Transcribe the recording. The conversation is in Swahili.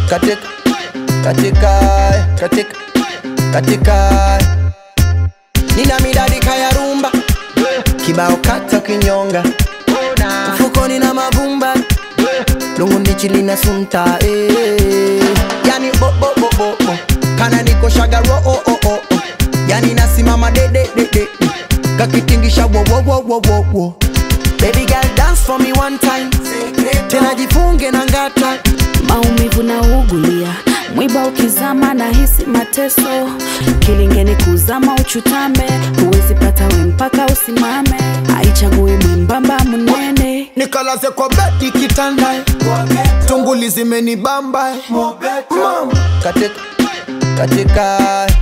katika katika katika katika nina midadi kaya rumba kibao kata kinyonga mfukoni na mavumba lungu ndichili na sunta eh. yani bo bo bo bo bo kana niko shagaro oh oh oh oh. yani nasimama de de de de de. kakitingisha wo wo wo wo wo wo baby girl dance for me one time tena jifunge na ngata maumivu na ugulia mwiba ukizama na hisi mateso kilingeni kuzama uchutame huwezi pata we mpaka usimame haichagui mwembamba munene nikalaze kwa bedi kitanda tunguli zimenibamba mama katika katika